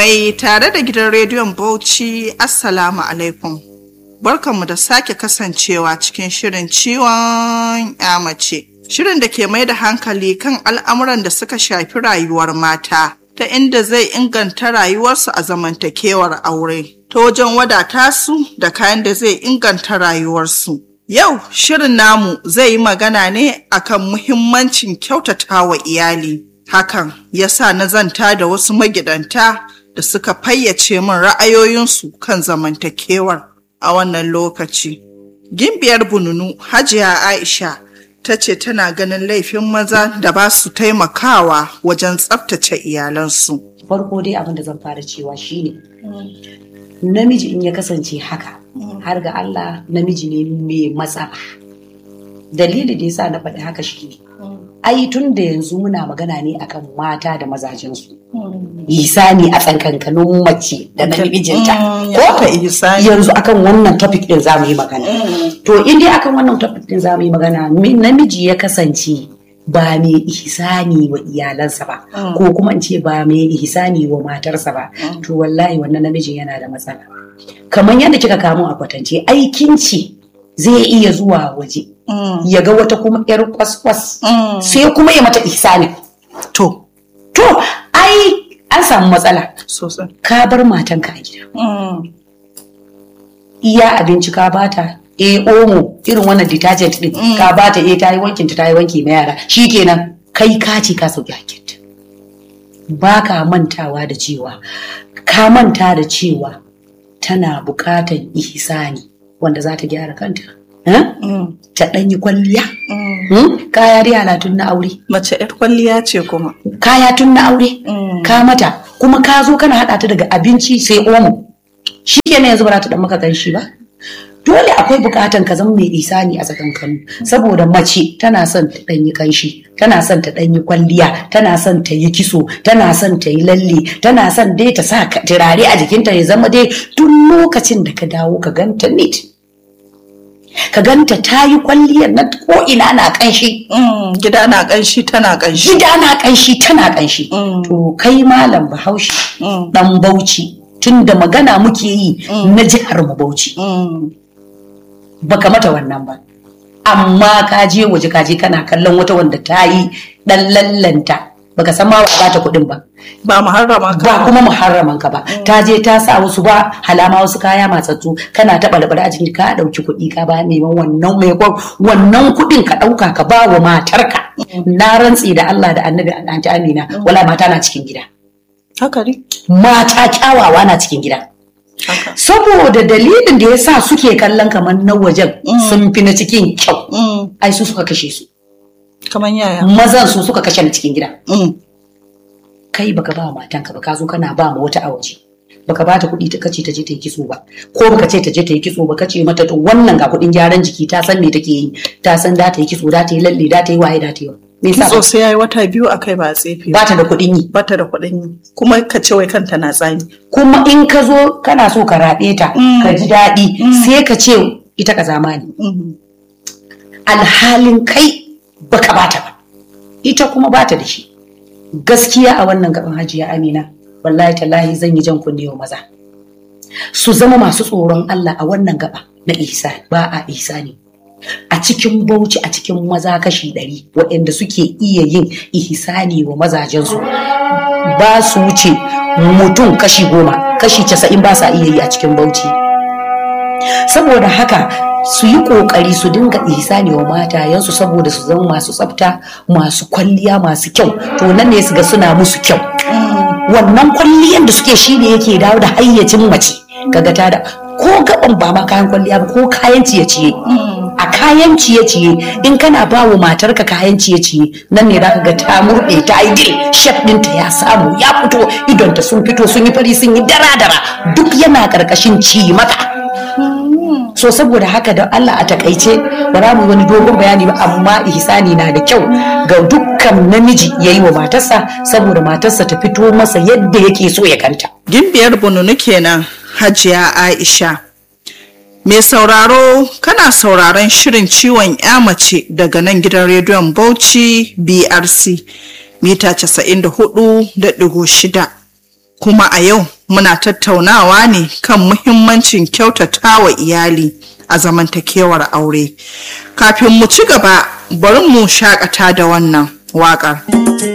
Mai tare da gidan rediyon Bauchi, Assalamu alaikum. Barkanmu da sake kasancewa cikin shirin ciwon ya mace. Shirin da ke mai da hankali kan al'amuran da suka shafi rayuwar mata, ta inda zai inganta rayuwarsu a zamantakewar aure, ta wajen wadata su da kayan da zai inganta rayuwarsu. Yau shirin namu zai yi magana ne akan muhimmancin kyautatawa iyali. Hakan ya sa na zanta da wasu magidanta da suka fayyace min ra'ayoyinsu kan zamantakewar a wannan lokaci. Gimbiyar bununu Hajiya Aisha ta ce tana ganin laifin maza da ba su taimakawa wajen tsaftace iyalansu. Farko dai abin da zan fara cewa shine namiji in ya kasance haka har ga Allah namiji ne mai matsala. Dalili da yasa na faɗi haka shi ne. ai tun da yanzu muna magana ne akan mata da mazajensu. Isani a tsakankanin mace da namijinta. Ko yanzu akan wannan topic din za mu yi magana. To in dai akan wannan topic din za mu yi magana namiji ya kasance ba mai ihsani wa iyalansa ba ko kuma in ce ba mai ihsani wa matarsa ba to wallahi wannan namijin yana da matsala kamar yadda kika kamo a kwatance aikin ce zai iya zuwa waje Mm. ya ga wata kuma yar kwaskwas mm. sai kuma ya mata ihsani to to ai an samu matsala sosai ka bar matanka a gida mm. iya abinci ka bata e omo irin wannan detergent din ka bata e ta yi wankin ta yi wanki na yara shikenan kai ka ce ka sauki hakinta ba ka mantawa da cewa ka manta da cewa tana bukatan ihsani wanda za ta gyara kanta ta ɗan yi kwalliya. Kaya dai halatun na aure. Mace ‘yar kwalliya ce kuma. Kaya tun na aure. Ka mata kuma ka zo kana haɗa ta daga abinci sai omo. Shi kenan yanzu ba za ta ɗan maka ganshi ba. Dole akwai bukatan ka zama mai isani a tsakankanu saboda mace tana son ta ɗan yi kanshi, tana son ta ɗan yi kwalliya, tana son ta yi kiso, tana son ta yi lalle, tana son dai ta sa turare a jikinta ya zama dai duk lokacin da ka dawo ka ganta neat. ka ganta ta yi kwalliyar na ko ina na kanshi. Gida na kanshi tana kanshi. Gida na kanshi tana kanshi. To kai malam bahaushe dan bauchi tun da magana muke yi na jihar mu bauchi. Baka mata wannan ba. Amma ka je waje ka je kana kallon wata wanda ta yi dan lallanta baka san ma ba ta kuɗin ba. Ba muharrama ka ba. kuma muharraman ka ba. Ta je ta sa wasu ba halama wasu kaya matsatsu kana taɓa da a cikin ka ɗauki kuɗi ka ba neman wannan mai wannan kuɗin ka ɗauka ka ba wa matarka. Na rantsi da Allah da Annabi Anti Amina wala mata na cikin gida. Haka ne. Mata kyawawa na cikin gida. Saboda dalilin da ya sa suke kallon kamar na wajen sun fi na cikin kyau. Ai su suka kashe su. kamar yaya mazan su suka kashe ni cikin gida kai baka ba matanka ba ka zo kana ba ma wata a waje baka ba ta kuɗi ta kace ta je ta yi kitso ba ko baka ce ta je ta yi kitso ba kace mata to wannan ga kuɗin gyaran jiki ta san me take yi ta san da ta yi kitso da ta yi lalle da ta yi waye da ta yi me yasa kitso sai yayi wata biyu akai ba tsefe ba ta da kuɗin yi ba ta da kuɗin yi kuma ka ce wai kanta na tsani kuma in ka zo kana so ka raɗe ta ka ji daɗi sai ka ce ita ka zamani alhalin kai baka bata ba ita kuma bata da shi gaskiya a wannan gaban hajiya amina wallahi tallahi zan yi jan kunne wa maza su zama masu tsoron Allah a wannan gaba na ihsa ba a ihsani a cikin bauchi a cikin maza kashi ɗari waɗanda suke iya yin ihsani wa mazajensu ba su wuce mutum kashi goma kashi casa'in ba sa iya yi a cikin bauchi saboda haka su yi kokari su dinga ihsani wa matayensu saboda su zama masu tsafta masu kwalliya masu kyau to nan ne su ga suna musu kyau wannan kwalliyan da suke shi ne yake dawo da hayyacin mace kaga ta da ko gaban ba ma kayan kwalliya ba ko kayan ciye-ciye a kayan ciye-ciye in kana ba wa matarka kayan ciye-ciye nan ne za ka ga ta murɗe ta yi dil shef ɗinta ya samu ya fito idonta sun fito sun yi fari sun yi dara-dara duk yana ƙarƙashin ci maka so saboda haka da Allah a takaice ba za mu wani dogon bayani ba amma ihsani na da kyau ga dukkan namiji ya yi wa matarsa saboda matarsa ta fito masa yadda yake so ya kanta gimbiyar bununu kenan hajiya aisha mai sauraro kana sauraron shirin ciwon ya mace daga nan gidan rediyon bauchi brc mita 94.6 kuma a yau muna tattaunawa ne kan muhimmancin kyautata wa iyali a zamantakewar aure kafin mu ci gaba bari mu shakata da wannan waƙar.